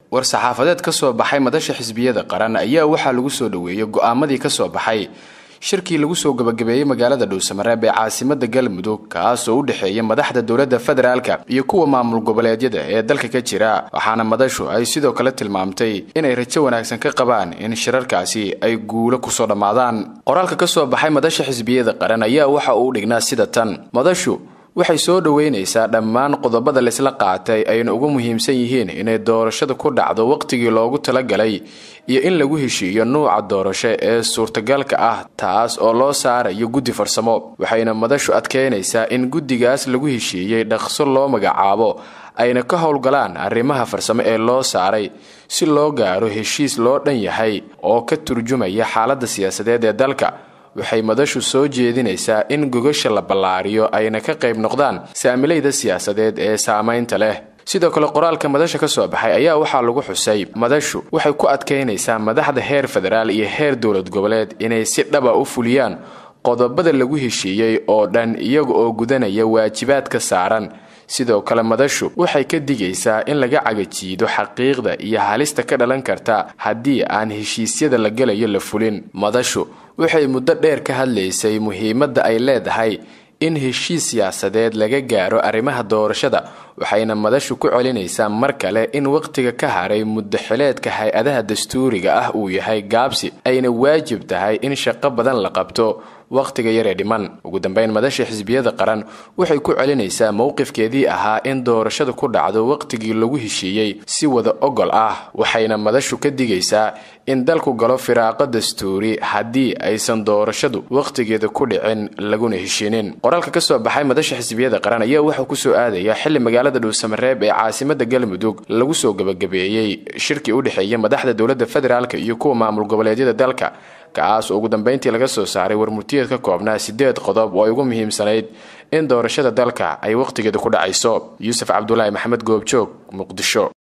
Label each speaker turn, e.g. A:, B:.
A: war-saxaafadeed ka soo baxay madasha xisbiyada qaran ayaa waxaa lagu soo dhoweeyey go-aamadii ka soo baxay shirkii lagu soo gabagabeeyey magaalada dhuusamareeb ee caasimada galmudug kaasoo u dhexeeya madaxda dowladda federaalka iyo kuwa maamul goboleedyada ee dalka ka jira waxaana madashu ay sidoo kale tilmaamtay inay rajo wanaagsan ka qabaan in shirarkaasi ay guulo kusoo dhammaadaan qoraalka ka soo baxay madasha xisbiyada qaran ayaa waxa uu dhignaa sida tan madashu waxay soo dhoweynaysaa dhammaan qodobada laysla qaatay ayna ugu muhiimsan yihiin inay doorashada ku dhacdo waqtigii loogu talagalay iyo in lagu heshiiyo nuuca doorasho ee suurtagalka ah taas oo loo saarayo guddi farsamo waxayna madashu adkeynaysaa in guddigaas lagu heshiiyey dhaqso loo magacaabo ayna ka howlgalaan arrimaha farsamo ee loo saaray si loo gaaro heshiis loo dhan yahay oo ka turjumaya xaaladda siyaasadeed ee dalka waxay madashu soo jeedinaysaa in gogasha la ballaariyo ayna ka qayb noqdaan saamilayda siyaasadeed ee saamaynta leh sidoo kale qoraalka madasha ka soo baxay ayaa waxaa lagu xusay madashu waxay ku adkaynaysaa madaxda heer federaal iyo heer dowlad goboleed inay si dhaba u fuliyaan qodobada lagu heshiiyey oo dhan iyaga oo gudanaya waajibaadka saaran sidoo kale madashu waxay ka digaysaa in laga cagajiido xaqiiqda iyo halista ka dhalan karta haddii aan heshiisyada la gelayo la fulin madashu waxay muddo dheer ka hadlaysay muhiimadda ay leedahay in heshiis siyaasadeed laga gaaro arrimaha doorashada waxayna madashu ku celinaysaa mar kale in wakhtiga ka haray muddaxileedka hay-adaha dastuuriga ah uu yahay gaabsi ayna waajib tahay in shaqo badan la qabto wakhtiga yaree dhiman ugu dambeyn madasha xisbiyada qaran waxay ku celinaysaa mowqifkeedii ahaa in doorashada ku dhacdo wakhtigii lagu heshiiyey si wada ogol ah waxayna madashu ka digaysaa in dalku galo firaaqo dastuuri haddii aysan doorashadu wakhtigeeda ku dhicin laguna heshiinin qoraalka ka soo baxay madasha xisbiyada qaran ayaa wuxuu kusoo aadaya xili magaalada dhuusamareeb ee caasimada galmudug lagu soo gabagabeeyey shirkii u dhexeeya madaxda dowladda federaalk iyo kuwa maamul goboleedyada dalka kaas oo ugu dambeyntii laga soo saaray warmurtiyeed ka koobnaa sideed qodob oo ay ugu muhiimsanayd in doorashada dalka ay wakhtigeeda ku dhacayso yuusuf cabdulaahi maxamed goobjoog muqdisho